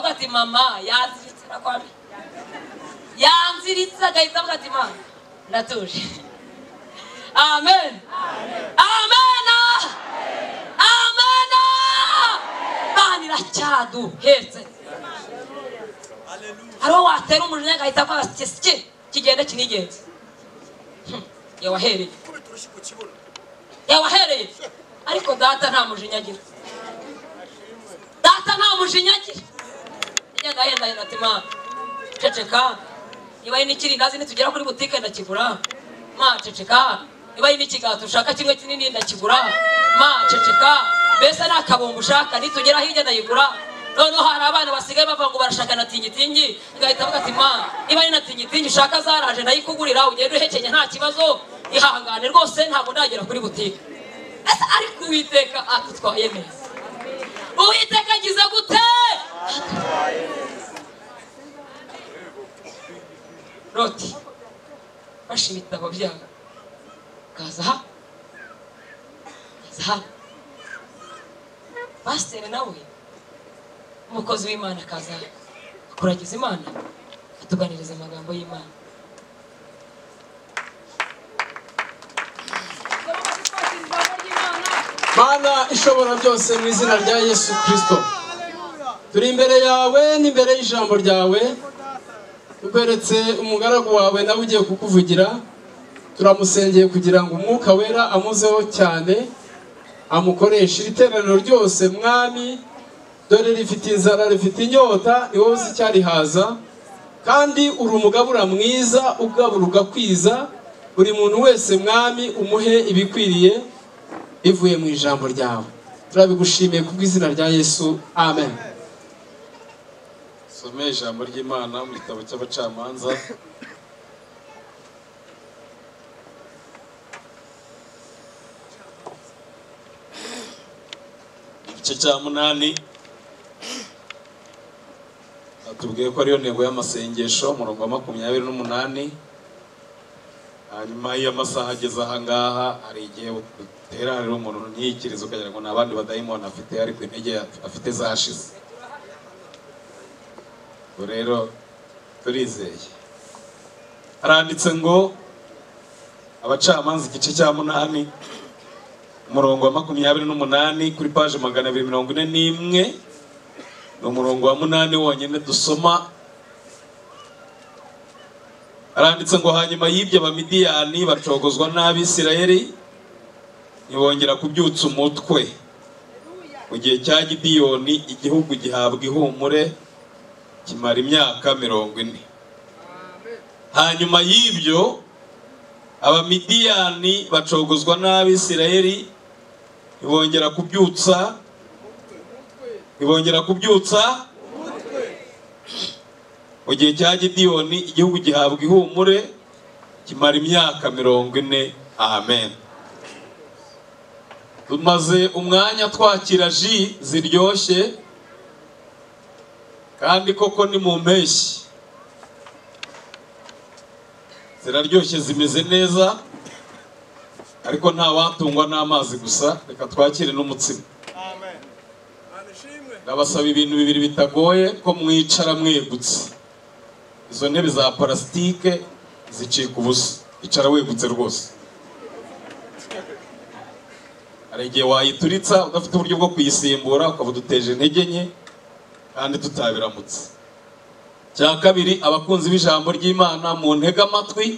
ati mama yanziritse nakwambi yanziritse agahita avuga ati mama ndatuje amen amen amen imana iracyaduhetse hariho watera umujinya agahita avuga ati kisike kigende kinigenze Hmm, yawahereye yawahereye ariko data nta mujinya agira data nta mujinya agira agenda ahenda henda ati ma ceceka niba ari n'ikirindazi nitugera kuri butike ndakigura ma ceceka niba ari n'ikigati ushaka kimwe kinini ndakigura ma ceceka mbese nta kabumbu ushaka nitugera hirya ndayigura noneho hari abana basigaye bavuga ngo barashaka na tingitingi ugahita avuga ati ma niba ari na tingitingi ushaka zaraje ndayikugurira ugenda uhekenye nta kibazo ihangane rwose ntabwo ndagera kuri butike ese ariko uwiteka atutwaye neza uwiteka agize gute roti fashe ibitabo byawe ukaza hano ukaza hano pasiteri nawe umukozi w'imana akaza hano akuragiza imana atuganiriza amagambo y'imana mana ishobora byose mu izina rya yesu kirisito turi imbere yawe n'imbere y'ijambo ryawe tukweretse umugaragu wawe nawe ugiye kukuvugira turamusengeye kugira ngo umwuka wera amuzeho cyane amukoreshe iri teraniro ryose mwami dore rifite inzara rifite inyota ni wowe uzi icyarihaza kandi uri umugabura mwiza ugabura ugakwiza buri muntu wese mwami umuhe ibikwiriye bivuye mu ijambo ryawe turabigushimiye ku bw'izina rya yesu amen some ijambo ry'imana mu gitabo cy'abacamanza igice cya munani batubwiye ko ariyo ntego y'amasengesho umurongo wa makumyabiri n'umunani hanyuma iyo amasaha ageze ahangaha hari igihe uteranira umuntu ntiyikirize ukagira ngo ni abandi badayimoni afite ariko intege afite zashize ubu rero turizeye haranditse ngo abacamanza igice cya munani umurongo wa makumyabiri n'umunani kuri paje magana abiri mirongo ine n'imwe ni umurongo wa munani wonyine dusoma haranditse ngo hanyuma y'ibyo abamidiyani bacogozwa n'abisirayeli ntibongera kubyutsa umutwe mu gihe cya gidiyoni igihugu gihabwa ihumure kimara imyaka mirongo ine hanyuma y'ibyo abamidiyani bacogozwa n'abisirayeli ntibongera kubyutsa ntibongera kubyutsa mu gihe cya gidiyoni igihugu gihabwa ihumure kimara imyaka mirongo ine amen tumaze umwanya twakira ji ziryoshye kandi koko ni mu mpeshyi ziraryoshye zimeze neza ariko nta watungwa n'amazi gusa reka twakire n'umutsima ndabasaba ibintu bibiri bitagoye ko mwicara mwegutse izo ntebe za parasitike zicika ubusa icara wegutse rwose hari igihe wayituritsa udafite uburyo bwo kuyisimbura ukaba uduteje intege nke kandi tutabiramutse cya kabiri abakunzi b'ijambo ry'imana mu ntege amatwi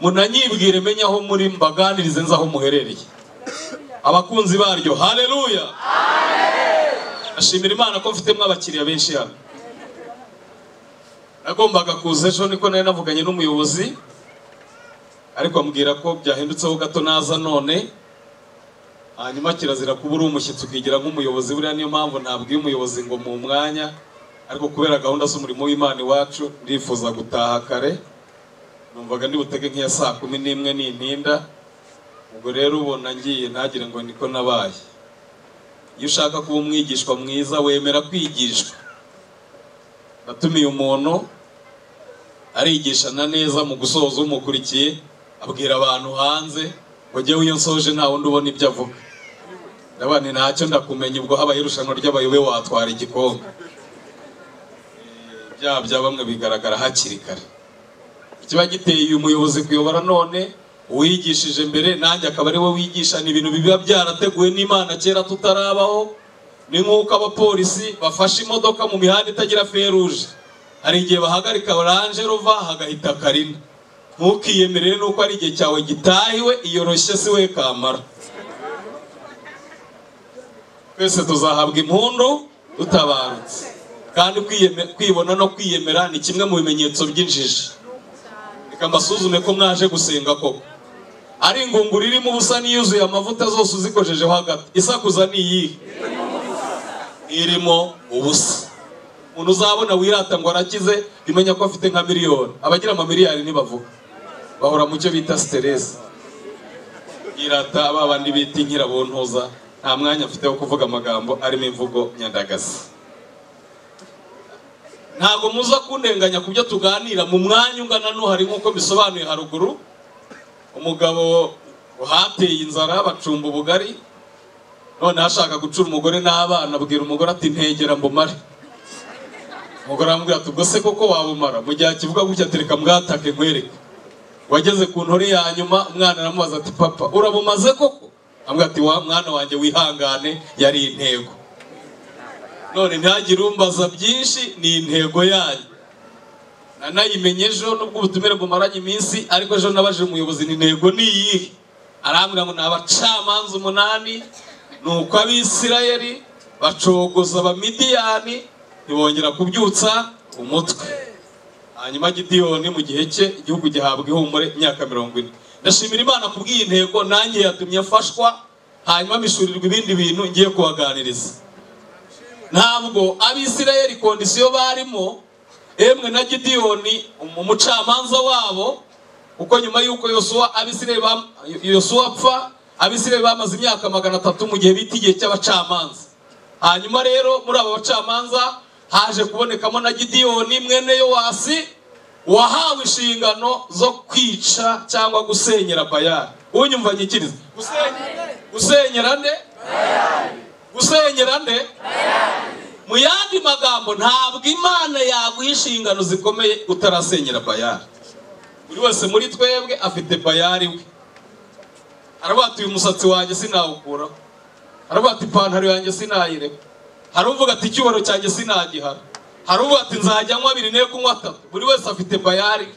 munanyibwire menye aho muri mbaganirize nzi aho muherereye abakunzi baryo hareruya ashimira imana ko mfitemo abakiriya benshi hano nagombaga kuza ejo niko nari navuganye n'umuyobozi ariko ambwira ko byahindutseho gato naza none hanyuma kirazira kuba uri umushyitsi ukigira nk'umuyobozi buriya niyo mpamvu ntabwiye umuyobozi ngo mu mwanya ariko kubera gahunda z'umurimo w'imana iwacu ndifuza gutaha kare numvaga butege nk'iya saa kumi n'imwe n'intinda ubwo rero ubona ngiye ntagire ngo niko nabaye iyo ushaka kuba umwigishwa mwiza wemera kwigishwa natumiye umuntu arigishana neza mu gusoza umukurikiye abwira abantu hanze ngo njyewe iyo nsoje nta wundi ubona ibyo avuga ndabona ntacyo ndakumenya ubwo habaye irushanwa ry'abayobe watwara igikombe bya bya bamwe bigaragara hakiri kare ikiba giteye uyu muyobozi kuyobora none uwigishije mbere nanjye akaba ari we wigisha ni ibintu biba byarateguwe n'imana kera tutarabaho ni nk'uko abapolisi bafashe imodoka mu mihanda itagira feruje hari igihe bahagarika oranje rova hagahita karina ntukiyemerere nuko ari igihe cyawe gitahiwe iyoroshye si we kamara twese tuzahabwa impundu tutabarutse kandi kwiyeme- kwibona no kwiyemera ni kimwe mu bimenyetso by'injiji reka mbasuzume ko mwaje gusenga koko ari ingunguru irimo ubusa n'iyuzuye amavuta zose uzikojejeho hagati isakuza ni iyihe irimo ubusa umuntu uzabona wirata ngo arakize imenya ko afite nka miliyoni abagira amamiliyari ntibavuga bahora mu cyo bita siteresi irata ba bandi bita inkirabuntuza nta mwanya mfite wo kuvuga amagambo arimo imvugo nyandagazi ntabwo muza kundenganya ku byo tuganira mu mwanya ungana n'uhari nk'uko bisobanuye haruguru umugabo hateye inzara bacumba ubugari noneho ashaka gucura umugore n'abana abwira umugore ati ntegera mbumare umugore aramubwira ati ubwo se koko wabumara mu gihe akivuga gutya atereka mwatake nkwereke wageze ku ntore ya nyuma umwana aramubaza ati papa urabumaze koko amubwira ati wa mwana wanjye wihangane yari intego none ntihagire umbaza byinshi ni intego yanyu nanayimenye ejo nubwo ubutumire bumaranye iminsi ariko ejo nabajije umuyobozi ni intego ni iyihe arambwira ngo ni abacamanza umunani ni uko abisirayeli bacogoza abamidiyani ntibongera kubyutsa umutwe hanyuma gidiyoni mu gihe cye igihugu gihabwa ihumure imyaka mirongo ine ndashimira imana kubw'iyi ntego nanjye yatumye mfashwa hanyuma mishurirwa ibindi bintu ngiye kubaganiriza ntabwo abisirayeli kondisiyo barimo emwe na gidiyoni um- umucamanza wabo kuko nyuma y'uko yosuwa abisirayeli bam- yosuwa apfa abisirayeli bamaze imyaka magana atatu mu gihe bita igihe cy'abacamanza hanyuma rero muri aba bacamanza haje kubonekamo na gidiyoni mwene yowasi wahawe inshingano zo kwica cyangwa gusenyera bayari unyumva nyikiriza Gusenyera- gusenyera nde gusenyera nde mu yandi magambo ntabwo imana yaguha inshingano zikomeye utarasenyera bayari buri wese muri twebwe afite bayari we aravuga ati uyu musatsi wanjye sinawukuraho haravuga ati ipantaro yanjye sinayireka haruvuga ati icyubahiro cyanjye sinagihara haruvuga ati nzajya nywa abiri ne kunywa atatu buri wese afite bayari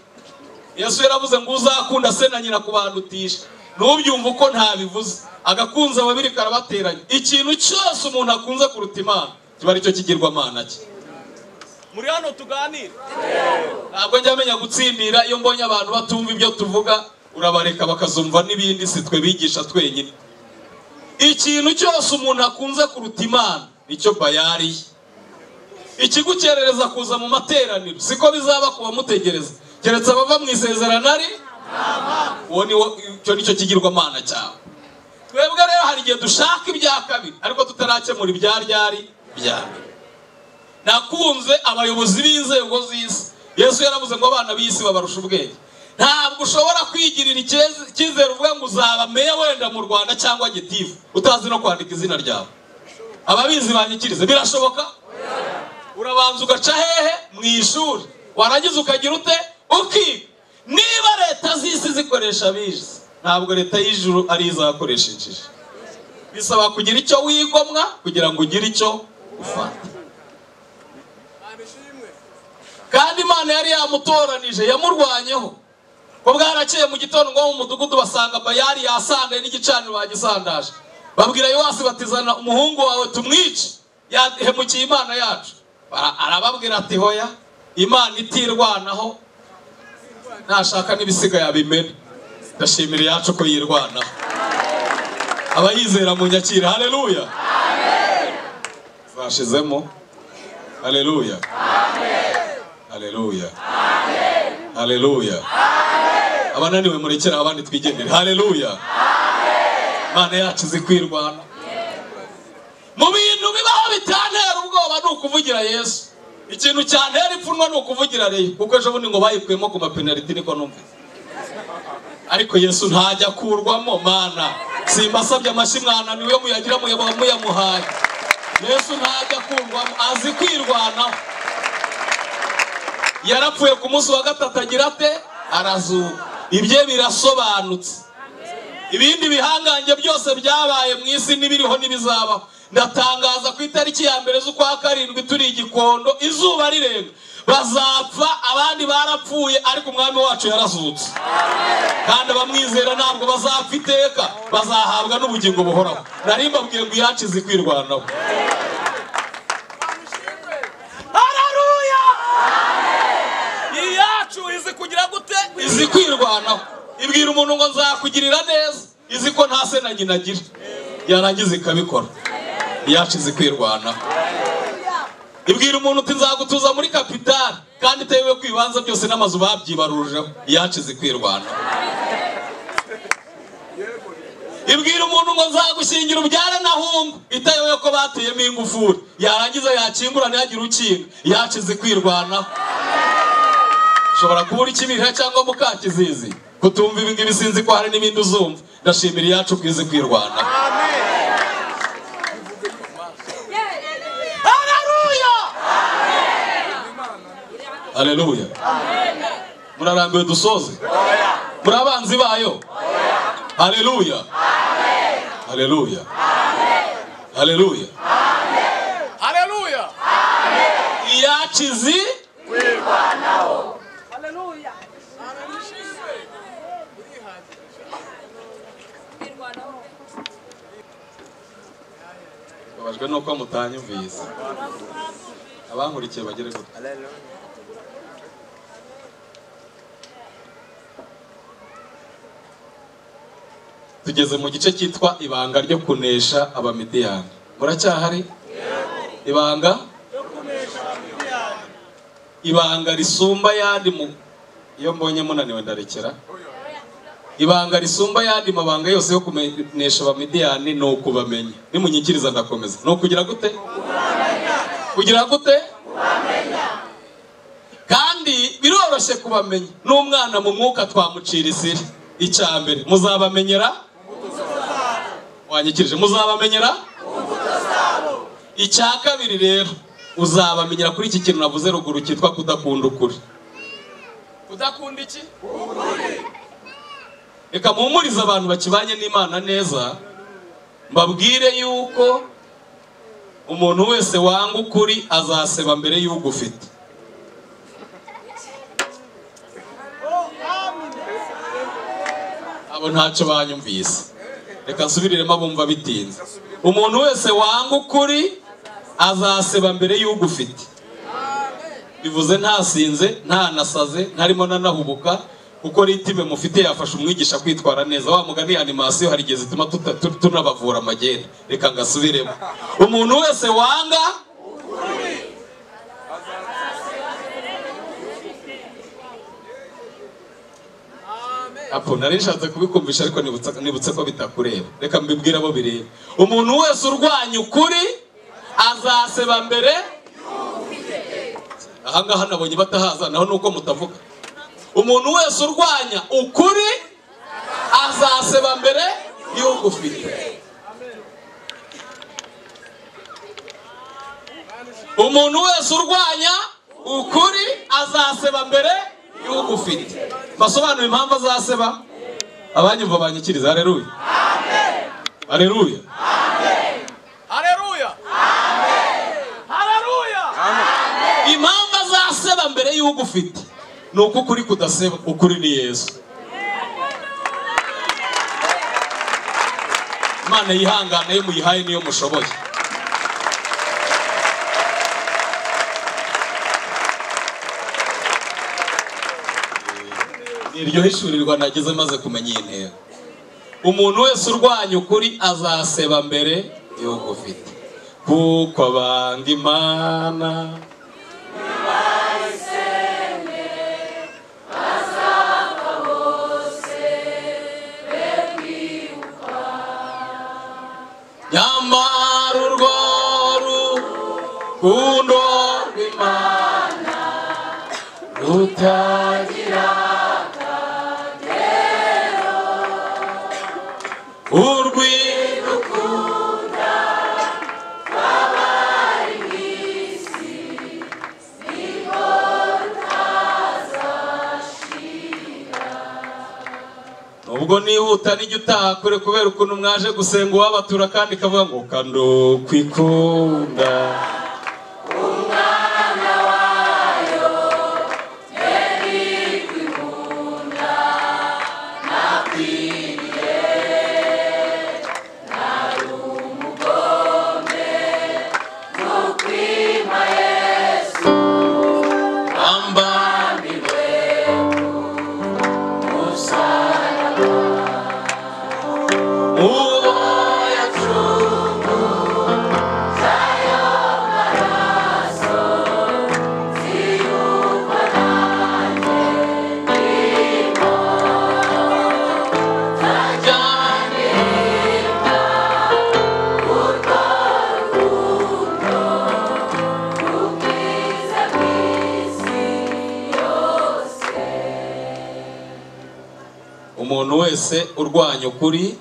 yesu yaravuze ngo uzakunda se na nyina kubandutisha ntubyumve uko ntabivuze agakunze ababiri karabateranya ikintu cyose umuntu akunze kuruta imana kiba aricyo kigirwamana cye muri hano tuganire ntabwo njya menya gutsindira iyo mbonye abantu batumva ibyo tuvuga urabareka bakazumva n'ibindi si twe bigisha twenyine ikintu cyose umuntu akunze kuruta imana nicyo bayari ye ikigukerereza kuza mu materaniro siko bizaba ku bamutegereza keretse abava mu isezerano ari uwo ni wo icyo ni cyo kigirwamana cyawe twebwe rero hari igihe dushaka ibya kabiri ariko tutarakemura ibya ryari bya mbere nakunze abayobozi b'inzego z'isi yesu yaravuze ngo abana b'isi babarusha ubwenge ntabwo ushobora kwigirira icyez- icyizere uvuga ngo uzaba meya wenda mu rwanda cyangwa gitifu utazi no kwandika izina ryawe ababizi banyikirize birashoboka urabanza ugaca hehe mu ishuri warangiza ukagira ute ukiga niba leta z'isi zikoresha abizi ntabwo leta y'ijuru ari izakoresheje bisaba kugira icyo wigomwa kugira ngo ugire icyo ufata kandi imana yari yamutoranije yamurwanyeho ko bwarakeye mu gitondo ngo mu mudugudu basanga bayari yasandaye n'igicaniro bagisandaje babwira yowasi batizana umuhungu wawe tumwice yahemukiye imana yacu Bara- arababwira ati hoya imana itirwanaho nashaka n'ibisiga yabimena ndashimira iyacu ko yirwanaho abayizera mu nyakira hareruya zashizemo hareruya Haleluya. Haleluya. Abananiwe murekera abandi twigendere. Haleluya. Imana yacu izi kwirwana. Mu bintu bibaho bitantera ubwoba ni ukuvugira Yesu. Ikintu cyantera ipfunwe ni ukuvugira Reyo. Kuko ejo bundi ngo bayikuyemo ku mapenaliti niko numvise. Ariko Yesu ntajya akurwamo mana. Simbasabye amashyi mwananiwe muyagira muyaba muyamuhaye. Yesu ntajya akurwamo azi kwirwanaho. yarapfuye ku munsi wa gatatu agira ate arazuka ibye birasobanutse ibindi bihangange byose byabaye mu isi n'ibiriho n'ibizabaho ndatangaza ku itariki ya mbere z'ukwa karindwi turi igikondo izuba rirenga bazapfa abandi barapfuye ariko umwami wacu yarazutse kandi abamwizera ntabwo bazapfa iteka bazahabwa n'ubugingo buhoraho nari mbabwiye ngo iyacize kwirwanaho hararuya iyacu izi kugira gute izi kwirwanaho ibwira umuntu ngo nzakugirira neza izi ko nta se na nyina agira yarangiza ikabikora yacize kwirwanaho ibwira umuntu uti nzagutuza muri kapitali kandi itewe ku ibibanza byose n'amazu babyibarujeho yacize kwirwanaho ibwira umuntu ngo nzagushingira ubyara na humbu itayewe ko bateyemo ingufuri yarangiza yakingura ntihagire ukinga yacize kwirwanaho ushobora kubura ikibirira cyangwa mukakizizi kutumva ibi ngibi sinzi ko hari n'ibindi uzumva ndashimira iyacu kwize kwirwanaho hararuya haleluya murarambiwe dusoze muri abanzi bayo haleluya haleluya haleluya hararuya iyacizi babajwe nuko mutanyumvise abankurikiye bagere gute tugeze mu gice cyitwa ibanga ryo kunesha abamidiyani muracyahari ibanga ibanga risumba ayandi mu iyo mbonye munaniwe ndarekera ibanga risumba ayandi mabanga yose yo kumenyesha abamidiyani ni ukubamenya nimunyikiriza ndakomeza ni ukugira gute kugira gute kandi biroroshye kubamenya n'umwana mu mwuka twamucira isiri icya mbere muzabamenyera wanyikirije muzabamenyera icya kabiri rero uzabamenyera kuri iki kintu navuze ruguru cyitwa kudakunda ukuri kudakunda iki reka muhumurize abantu bakibanye n'imana neza mbabwire yuko umuntu wese wanga ukuri azaseba mbere y'uko ufite abo ntacyo banyumvise reka nsubiriremo abumva bitinze umuntu wese wanga ukuri azaseba mbere y'uko ufite bivuze ntasinze ntanasaze ntarimo nanahubuka kuko ritime mufite yafasha umwigisha kwitwara neza wa mugani animasiyo hari igihe zituma tuta- tu- tunabavura amagenda reka ngasubiremo umuntu wese wanga apo nari nshatse kubikumvisha ariko nibutsa- nibutse ko bitakureba reka mbibwire abo bireba umuntu wese urwanya ukuri azaseba mbere ahangaha nabonye batahaza naho nuko mutavuga umuntu wese urwanya ukuri azaseba mbere y'uko ufite umuntu wese urwanya ukuri azaseba mbere y'uko ufite basobanura impamvu azaseba abanyumva banyikiriza hareruya hareruya hararuya hararuya impamvu azaseba mbere y'uko ufite ni uko ukuri kudaseba ukuri ni yesu imana yihangana yo muyihaye niyo mushoboye Ni iryo hishurirwa nageze maze kumenya iyi ntego umuntu wese urwanya ukuri azaseba mbere y'uko ufite kuko abanga imana nyamara urwo rukundo rw'imana rutagira akagero urw'idukunda rw'abari mu isi ni ubwo nihuta n'ijya utaha kure kubera ukuntu mwaje gusenga uwabatura kandi kavuga ngo kando kwikunda bamba Uwo yacunguza ayo maraso ziyumva nanjye nimo tajyanirwa urwo rukundo rubwiza bw'isi yose umuntu wese urwanya ukuri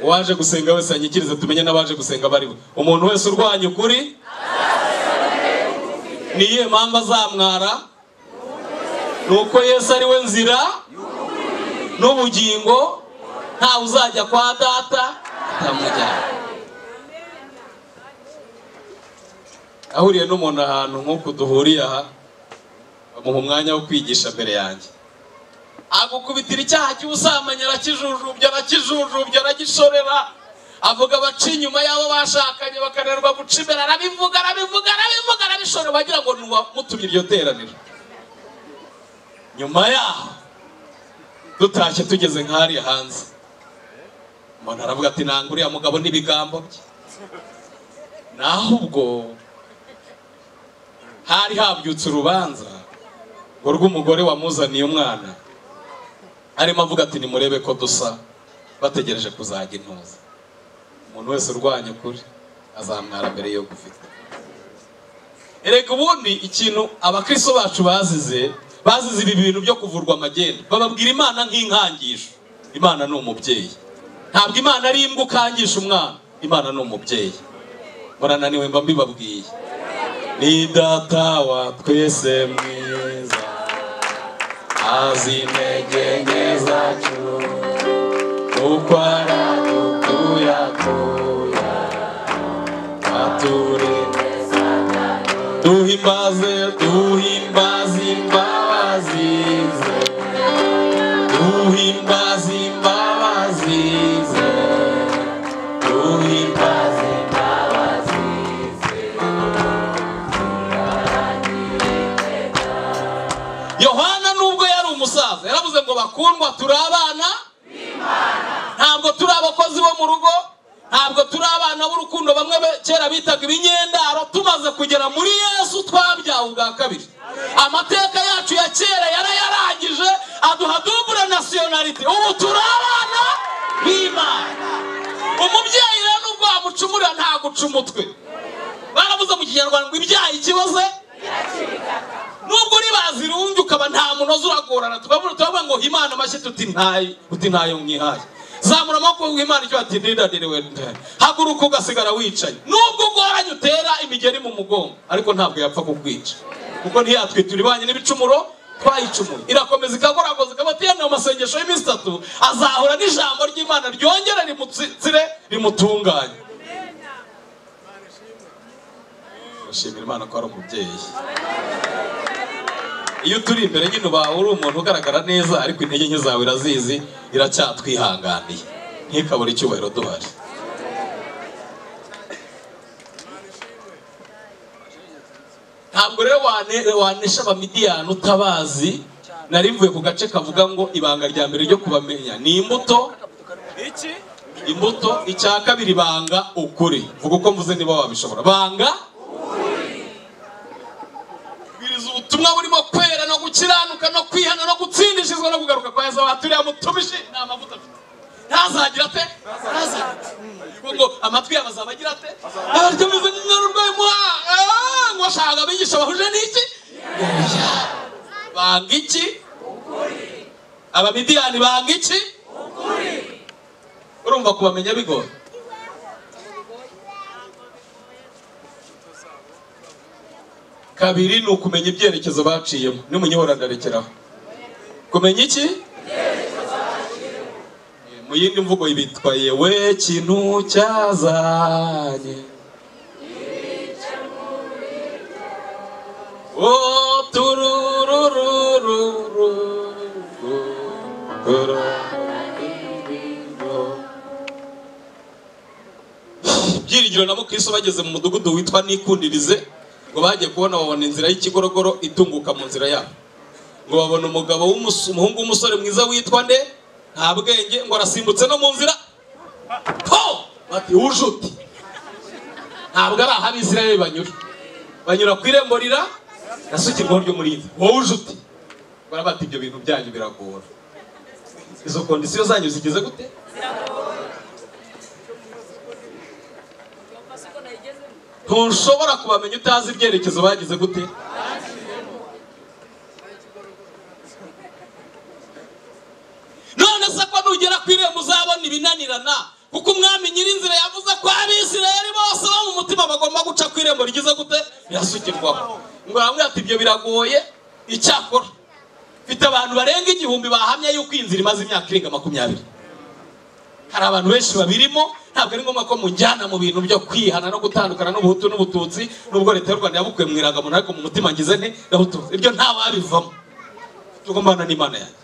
uwaje gusenga wese anyikirize tumenye n'abaje gusenga bari bo umuntu wese urwanya ukuri ni iyihe mpamvu azamwara ni uko yesu ari we nzira n'ubugingo ntawe uzajya kwa data atamujyana ahuriye n'umuntu ahantu nk'uku duhuriye aha bamuha umwanya wo kwigisha mbere yanjye agukubitira icyaha cy'ubusambanyi arakijujubya arakijujubya aragishorera avuga baca inyuma y'abo bashakanye bakananirwa guca imbere arabivuga arabivuga arabivuga arabishorera bagira ngo ni uwamutumye iryo teraniro nyuma yaho dutashye tugeze nk'ahariya hanze umuntu aravuga ati nanga uriya mugabo n'ibigambo bye naho ubwo hari habyutse urubanza ngo rw'umugore wamuzaniye umwana arimo avuga ati nimurebe ko dusa bategereje kuzajya intuza umuntu wese urwanya ukuri azamwara mbere yo gufita erega ubundi ikintu abakristo bacu bazize bazize ibi bintu byo kuvurwa amagenda bababwira imana nk'inkangisho imana ni umubyeyi ntabwo imana ari imbwa ukangisha umwana imana ni umubyeyi murananiwe mba mbibabwiye ni data wa twese mwiza azi intege nke zacu uko aradukuyakuya aturinde satani duhimbaze duhimbaze imbabazi ze duhimbaze imbabazi ze duhimbaze imbabazi ze yohana nubwo yari umusaza yaravuze ngo bakundwa turi abana ntabwo turi abakozi bo mu rugo ntabwo turi abana b'urukundo bamwe be- kera bitaga ibinyendaro tumaze kugera muri yesu twabyawe ubwa kabiri amateka yacu ya kera yarayarangije aduha dubure nasiyonarite ubu turi abana b'imana umubyeyi rero nubwo wamucumurira ntaguca umutwe baravuze mu kinyarwanda ngo ibyaha ikiboze nubwo uri bazirungi ukaba nta munozi uragorana tukavuga turavuga ngo imana amashyi tuti ntayo uti ntayo mwihaye zamura amaboko ngo imana icyo ati ndidadiriwe haguruka ugasigara wicaye nubwo ugoranye utera imigeri mu mugongo ariko ntabwo yapfa kukwica kuko ntiyatwitura ibanye n'ibicumuro twayicumuye irakomeza ikagoragoza ikaba ati mu masengesho y'iminsi itatu azahura n'ijambo ry'imana ryongera rimutsire rimutunganye bashimira imana ko ari umubyeyi iyo turi imbere y'intuba uri umuntu ugaragara neza ariko intege nke zawe irazizi iracyatwihanganiye ntikabure icyubahiro duhari ntabwo rero wane- wanesha abamidiyani utabazi nari mvuye ku gace kavuga ngo ibanga rya mbere ryo kubamenya ni imbuto iki imbuto icya kabiri banga ukuri vuga uko mvuze niba wabishobora banga kubwiriza ubutumwa burimo kwera no gukiranuka no kwihana no gutsindishizwa no kugaruka kwa yesu abaturiye mutumishi nta mavuta afite ntazagira ate ntazagira Ubwo ngo amatwi yabo azabagira ate abaryameze nk'inkarurwayi muha ngo ashaka abigisha bahuje n'iki banga iki abamidiyani banga iki urumva kubamenya bigoye kabiri ni ukumenya ibyerekezo baciyemo nimunyihora ndarekeraho kumenya iki mu yindi mvugo bitwa yewe kintu cyazanye o tururururu byiringiro na mukristo bageze mu mudugudu witwa nikundirize ngo bagiye kubona babona inzira y'ikigorogoro itunguka mu nzira yabo ngo babona umugabo w'umus- umuhungu w'umusore mwiza witwa nde nta bwenge ngo arasimbutse no mu nzira po bati ujuti ntabwo ari aho abisirayeli banyura banyura ku irembo rira rasukirwaho ry'umurinzi wowe ujuti barabata ibyo bintu byanyu biragora izo kondisiyo zanyu zigeze gute ntushobora kubamenya utazi ibyerekezo bagize gute none se ko nugera ku irembo uzabona ibinanirana kuko umwami nyirinzira yavuze ko abisirayeli bose bo mu mutima bagomba guca ku irembo rigize gute birasukirwaho ngo aramubwira ati ibyo biragoye icyakora mfite abantu barenga igihumbi bahamya yuko iyi nzira imaze imyaka irenga makumyabiri hari abantu benshi babirimo ntabwo ari ngombwa ko mujyana mu bintu byo kwihana no gutandukana n'ubuhutu n'ubututsi nubwo leta y'u rwanda yabukuye mu iragamuntu ariko mu mutima ngize nti ndabututsi ibyo nta wabivamo tugombana n'imana yanjye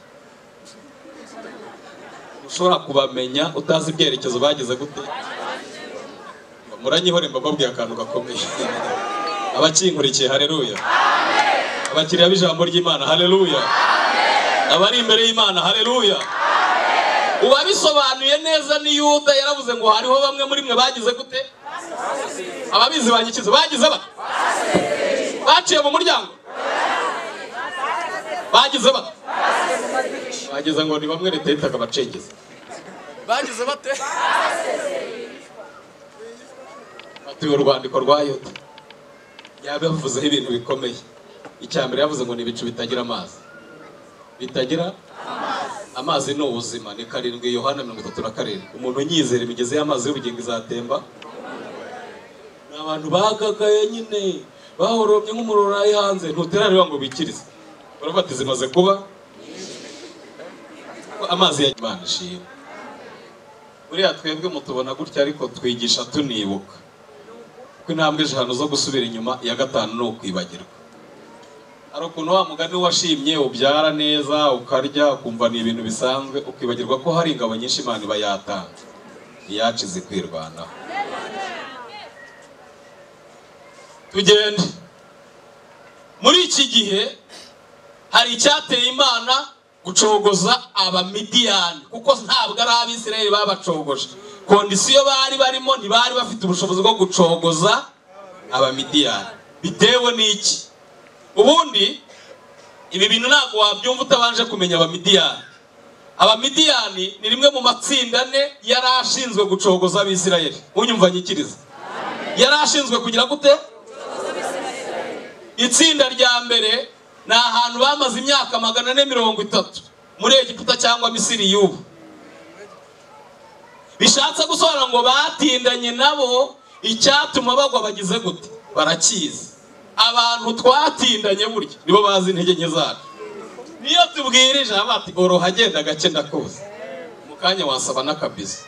ushobora kubamenya utazi ibyerekezo bageze gute muranyihore mbababwiye akantu gakomeye abakinkurikiye hareruya abakiriya b'ijambo ry'imana hareruya abari imbere y'imana hareruya uba bisobanuye neza ni yuda yaravuze ngo hariho bamwe muri mwe bagize gute ababizi banyikiza bagize ba baciye mu muryango bagize ba bagize ngo ni bamwe leta yitaga abacengezi bagize bate batuye urwandiko rwa yuda yabivuzeho ibintu bikomeye icya mbere yavuze ngo ni ibicu bitagira amazi bitagira amazi ni ubuzima ni karindwi yohana mirongo itatu na karindwi umuntu unyizera imigezi y'amazi y'ubugingo izatemba ni abantu bagagaye nyine bahoromye nk'umuriro uri hanze ntuteraniwe ngo bikirize barafata zimaze kuba Ko amazi ya Imana ishimwe buriya twebwe mutubona gutya ariko twigisha tunibuka ko intambwe eshanu zo gusubira inyuma iya gatanu ni ukwibagirwa hari ukuntu wa mugani washimye ubyara neza ukarya ukumva ni ibintu bisanzwe ukibagirwa ko hari ingabo nyinshi imana iba yatanze iyacize kwirwanaho tugende muri iki gihe hari icyateye imana gucogoza abamidiyani kuko ntabwo ari abisirayeli babacogoje kondisiyo bari barimo ntibari bafite ubushobozi bwo gucogoza abamidiyani bitewe n'iki ubundi ibi bintu ntabwo wabyumva utabanje kumenya abamidiyani abamidiyani ni rimwe mu matsinda ane yari ashinzwe gucogoza abisirayeli unyumva nyikiriza yari ashinzwe kugira gute itsinda rya mbere ni ahantu bamaze imyaka magana ane mirongo itatu muri egiputa cyangwa misiri y'ubu bishatse gusobanura ngo batindanye nabo icyatuma bagwa bagize gute barakizi abantu twatindanye burya nibo bazi intege nke zacu niyo tubwirije bati oroha agenda gake ndakuzi mu kanya wasaba n'akabizo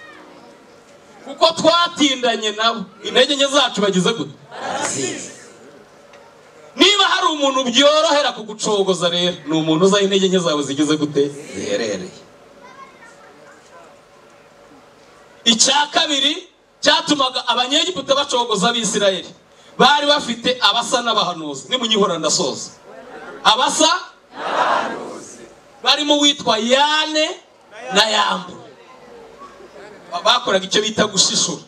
kuko twatindanye nabo intege nke zacu bagize gute barazizi niba hari umuntu byorohera kugucogoza rero ni umuntu uzaho intege nke zawe zigeze gute ziherereye icya kabiri cyatumaga abanyegiputa bacogoza abisirayeli bari bafite abasa n'abahanuzi nimunyihora ndasoza abasa barimo uwitwa yane na yambu Ba- bakoraga icyo bita gushishura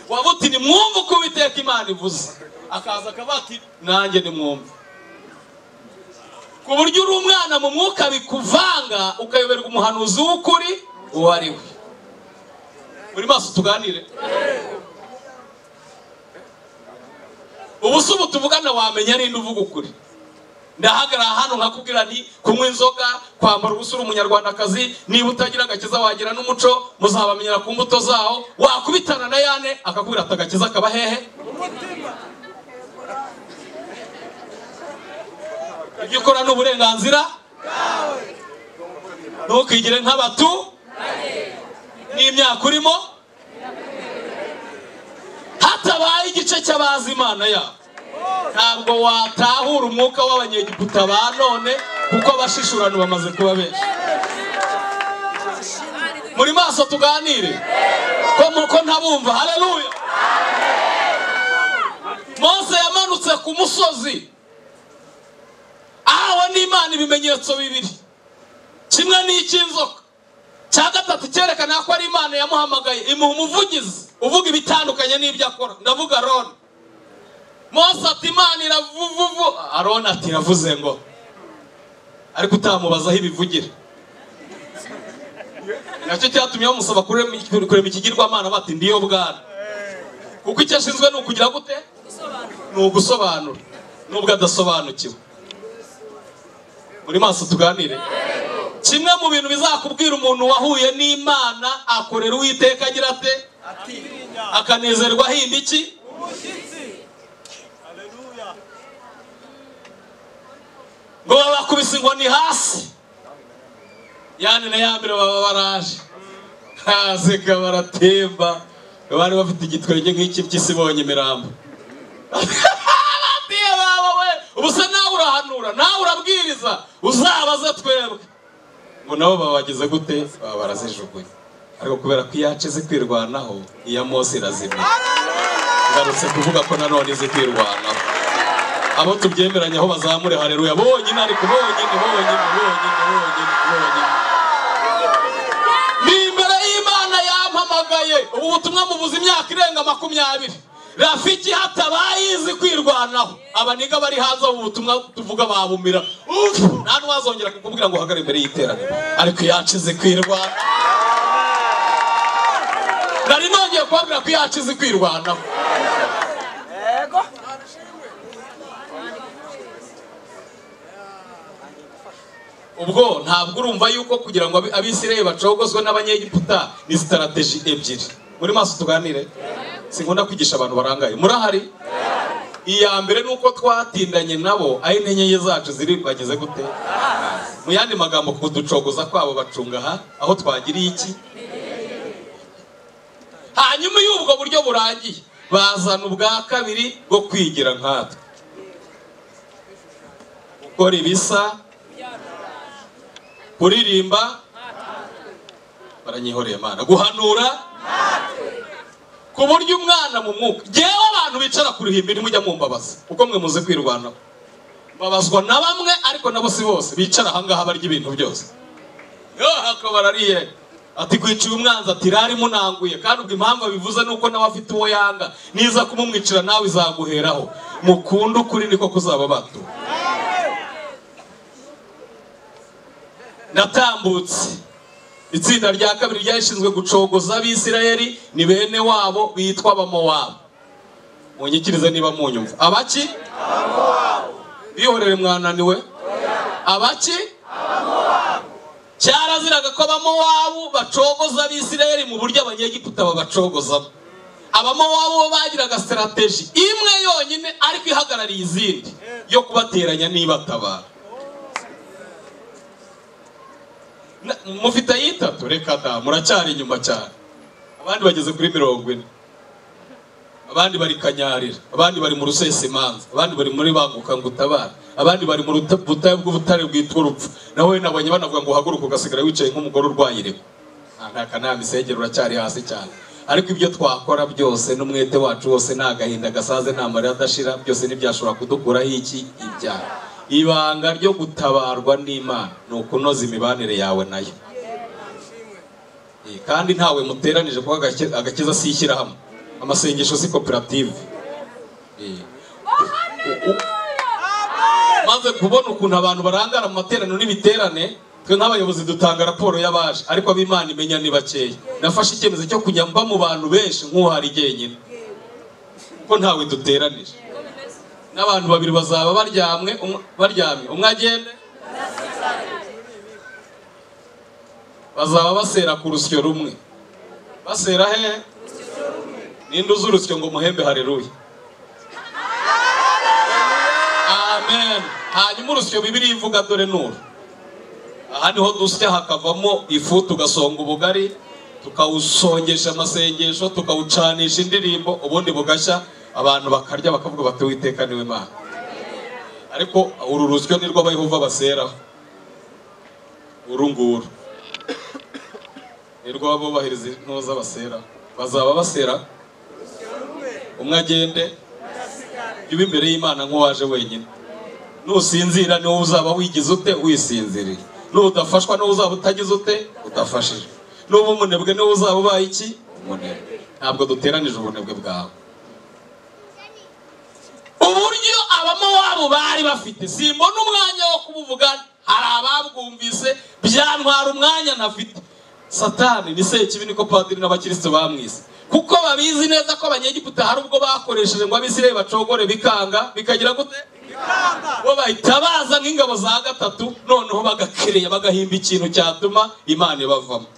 wabuti ni mwumva uko uwiteka imana ivuze akaza akavuga ati nanjye ni mwumva ku buryo uri umwana mu mwuka bikuvanga ukayoberwa umuhanuzi w'ukuri uwo ari we muri maso tuganire ubu se ubu tuvugana wamenya ninde uvuga ukuri ndahagarara hano nkakubwira nti kunywa inzoga kwambara ubusa uri umunyarwandakazi niba utagira agakiza wagira n'umuco muzabamenyera ku mbuto zawo wakubitana na yane akakubwira ati agakiza kaba hehe ibyo ukora ni uburenganzira ntukigire nk'abatu ni imyaka urimo hatabaye igice cy'abazi imana yabo ntabwo watahura umwuka w'abanyegiputa ba none kuko abashishurano bamaze kuba benshi muri maso tuganire ko muko ntabumva haleluya mose yamanutse ku musozi ahawe n'imana ibimenyetso bibiri kimwe ni icy'inzoka cya gatatu cyerekana ko ari imana yamuhamagaye imuha umuvugizi uvuga ibitandukanye n'ibyo akora ndavuga aroni mose ati imana iravuvuvu aroni ati iravuze ngo ariko utamubazaho ibivugira nacyo cyatumye bamusaba kurema kurema ikigirwamana bati ndiyo bwana kuko icyo ashinzwe ni ukugira gute ni ugusobanura nubwo adasobanukiwe muri maso tuganire kimwe mu bintu bizakubwira umuntu wahuye n'imana akorera uwiteka agira ate akanezerwa ahinda iki ngo babakubise ngo ni hasi yani na yambere baba baraje haseka baratemba bari bafite igitwenge nk'iki by'isi bonye imirambo ababyeyi bawe we ubu se nawe urahanura nawe urabwiriza uzabaze twebwe ngo nabo babageze gute baba barazijugunye ariko kubera ko iyacu izi kwirwanaho iya mose irazimira ngarutse kuvuga ko nanone izi kwirwanaho abo tubyemeranya aho bazamure hareruya bonyine ariko bonyine bonyine bonyine bonyine bonyine ni imbere y'imana yampamagaye ubu butumwa mubuze imyaka irenga makumyabiri rafiki hatabaye izi kwirwanaho abaniga bari hanze ubu butumwa tuvuga babumira Ufu! nta n'uwazongera kukubwira ngo uhagare imbere y'iteraniro ariko iyacu izi kwirwana nari nongeye kubabwira ko iyacu izi kwirwanaho ubwo ntabwo urumva yuko kugira ngo abi- abisirayeli bacogozwe n'abanyegiputa ni sitarateji ebyiri muri maso tuganire sinkunda kwigisha abantu barangaye murahari iya mbere ni uko twatindanye nabo aho inyenyeri zacu ziri bageze gute mu yandi magambo kuducogoza kwabo bacunga aha aho twagiriye iki hanyuma iyo ubwo buryo burangiye bazana ubwa kabiri bwo kwigira nkatwe gukora ibisa kuririmba baranyihoreye Imana guhanura ku buryo umwana mu mwuka ngewe abantu bicara ku ruhimbi ntimujya mumbabaza kuko mwe muzi kwirwanaho mbabazwa na bamwe ariko nabo si bose bicara ahangaha barya ibintu byose yohako barariye ati kwiciye umwanzi ati rari munanguye kandi ubwo impamvu abivuze ni uko nawe afite uwo yanga niza kumumwicira nawe izaguheraho mukunde ukuri niko kuzaba batura natambutse itsinda rya kabiri ryashinzwe gucogoza abisirayeli ni bene wabo bitwa abamowabu munyikirize niba munyumva abaki bihorere mwananiwe abaki cyaraziraga ko abamowabu bacogoza abisirayeli mu buryo abanyegiputa babacogozamo abamowabu bo bagiraga sitarateji imwe yonyine ariko ihagarariye izindi yo kubateranya nibatabara Na- mufite ayitatu reka da muracyari inyuma cyane abandi bageze kuri mirongo ine abandi bari kanyarira abandi bari mu rusesimanza abandi bari muri banguka ngo utabara abandi bari mu ruta- butayu bw'ubutare bwitwa urupfu nawe nabonye banavuga ngo uhaguruke ugasigara wicaye nk'umugore urwaye ireko Ah, nta kanama isengero uracyari hasi cyane ariko ibyo twakora byose n'umwete wacu wose nta gahinda gasaze nta marira adashira byose ntibyashobora kudukuraho iki ibyaha ibanga ryo gutabarwa n'imana ni ukunoza imibanire yawe nayo Eh, kandi ntawe muteranije kuko agake- agakiza si ishyirahamwe amasengesho si koperative Eh, u- u- maze kubona ukuntu abantu barangara mu materaniro n'ibiterane twe nk'abayobozi dutanga raporo y'abaje ariko ab'imana imenya ni bakeya nafashe icyemezo cyo kujya mba mu bantu benshi nk'uhari jyenyine kuko ntawe duteranije n'abantu babiri bazaba baryamwe umwe- baryamye umwe agende bazaba basera ku rusyo rumwe basera hehe ninde uzi urusyo ngo muhembe hareruya amen hanyuma urusyo bibiri ivuga dore nuru aha niho dusya hakavamo ifu tugasonga ubugari tukawusongesha amasengesho tukawucanisha indirimbo ubundi bugashya abantu bakarya bakavuga bati uwiteka niwe mana ariko uru rusyo ni rwo abayehova baseraho uru nguru ni rwo abubahiriza intuza baseraho bazaba basera umwe agende iba imbere y'imana nk'uwaje wenyine nusinzira niwo uzaba wigize ute wisinziriye n'udafashwa niwo uzaba utagize ute udafashije n'uba umunebwe niwo uzaba ubaye iki umunebwe ntabwo duteranije ubunebwe bwawe uburyo abamowabu bari bafite simbona umwanya wo kubuvuga hari ababwumvise byantwara umwanya nafite satani ni sekibi niko padiri n'abakirisitu bamwise kuko babizi neza ko abanyegiputa hari ubwo bakoresheje ngo abisirayeli bacogore bikanga bikagira gute bo bahita baza nk'ingabo za gatatu noneho bagakereya bagahimba ikintu cyatuma imana ibavamo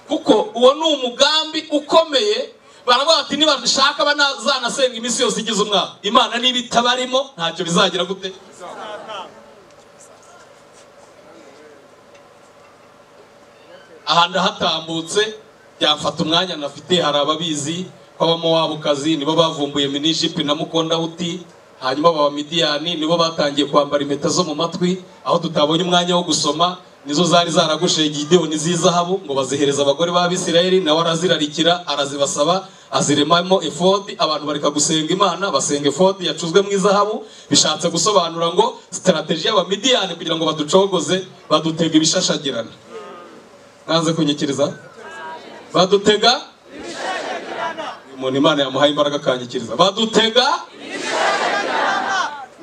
kuko uwo ni umugambi ukomeye baravuga bati nibashaka banazanasenga iminsi yose igize umwaka imana niba itabarimo ntacyo bizagira gute aha ndahatambutse byafata umwanya nafite hari ababizi kw'abamowabukazi nibo bavumbuye minijipi na mukondahuti hanyuma baba midiyani nibo batangiye kwambara impeta zo mu matwi aho tutabonye umwanya wo gusoma nizo zari zaragushije gideyoni z'izahabu ngo bazihereza abagore b'abisirayeli nawe arazirarikira arazibasaba aziremamo efodi abantu bareka gusenga imana basenga efodi yacuzwe mu izahabu bishatse gusobanura ngo sitarateji y'abamidiyani kugira ngo baducogoze badutega ibishashagirana nanze kunyikiriza badutega uyu muntu imana yamuhaye imbaraga akanyikiriza badutega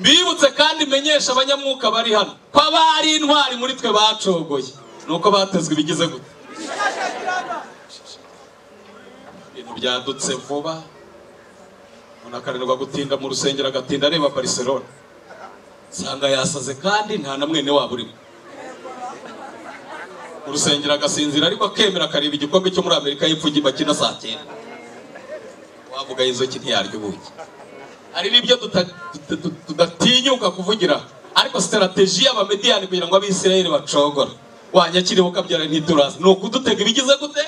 mbibutse kandi menyesha abanyamwuka bari hano ko abari intwari muri twe bacogoye ni uko batezwe ibigize gute ibintu byadutse vuba umuntu akarindwa gutinda mu rusengero agatinda areba barcelona nsanga yasaze kandi nta na mwene wabo urimo mu rusengero agasinzira ariko akemera akareba igikombe cyo muri amerika y'epfo bakina saa cyenda wavuga inzoki ntiyarya ubuki hari n'ibyo tuta- tuta- tuta- tudatinyuka kuvugira ariko sitarateji y'abamediyani kugira ngo abisirayeli bacogora wanyakiriho ukabyara ntiturazi ni ukudutega ibigize gute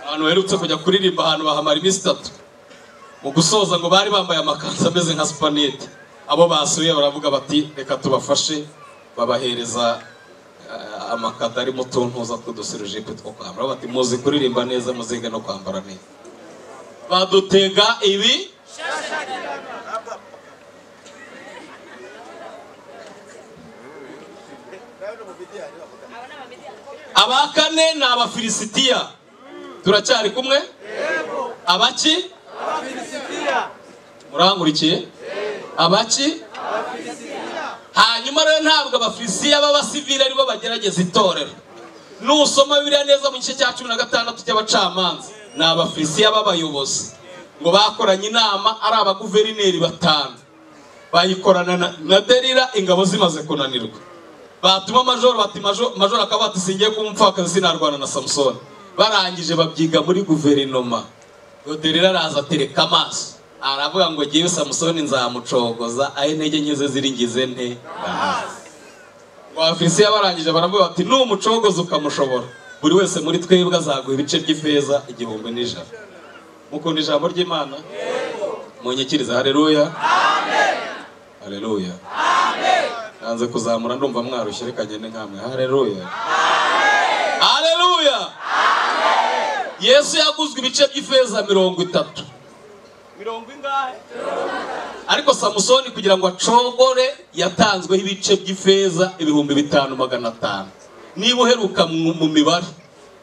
abantu baherutse kujya kuririmba ahantu bahamara iminsi itatu mu gusoza ngo bari bambaye amakanzu ameze nka supanete abo basuye baravuga bati reka tubafashe babahereza eh, amakado arimo utuntuza tw'udusirujipe two kwambara bati muzi kuririmba neza muzige no kwambara neza badutega ibi aba kane ni abafilisitiya turacyari kumwe abaki murankurikiye abaki hanyuma rero ntabwo abafilisitiya b'abasivili aribo bagerageza itorero nusoma bibiliya neza mu gice cya cumi na gatandatu cy'abacamanza ni abafilisitiya b'abayobozi ngo bakoranye inama ari abaguverineri batanu bayikorana na- na derira ingabo zimaze kunanirwa batuma majoro bati "Majo- majoro akaba bati singiye kuba umupfakazi sinarwana na samusoni barangije babyiga muri guverinoma ngo derira araza atereka amaso aravuga ngo ngewe samusoni nzamucogoza aho intege nke ze ziri ngize nte abafilisiya barangije baravuga bati numucogoza ukamushobora buri wese muri twebwe azaguha ibice by'ifeza igihumbi n'ijana mukunda ijambo ry'imana munyikiriza hareruya hareruya nanze kuzamura ndumva mwarushye reka ngende nkamwe hareruya hareruya yesu yaguzwe ibice by'ifeza mirongo itatu mirongo ingahe ariko samusoni kugira ngo acogore yatanzweho ibice by'ifeza ibihumbi bitanu magana atanu niba uheruka mu mu mibare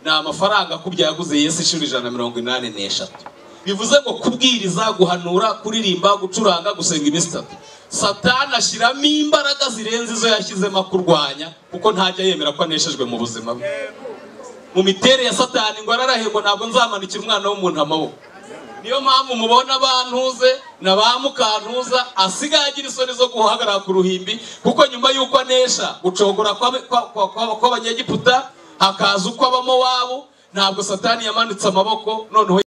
ni amafaranga akubye yaguze yesu inshuro ijana na mirongo inani n'eshatu bivuze ngo kubwiriza guhanura kuririmba gucuranga gusenga iminsi itatu satani ashyiramo imbaraga zirenze izo yashyizemo kurwanya kuko ntajya yemera ko aneshejwe mu buzima bwe mu miterere ya satani ngo ararahirwa ntabwo nzamanukira umwana w'umuntu amaboko niyo mpamvu mubona bantuze na ba mukantuza asigaye agira isoni zo guhagarara ku ruhimbi kuko nyuma y'uko anesha gucogora kw'abe- kwa- kwa- kwa- kw'abanyegiputa hakaza uko abamo wabo ntabwo satani yamanitse amaboko noneho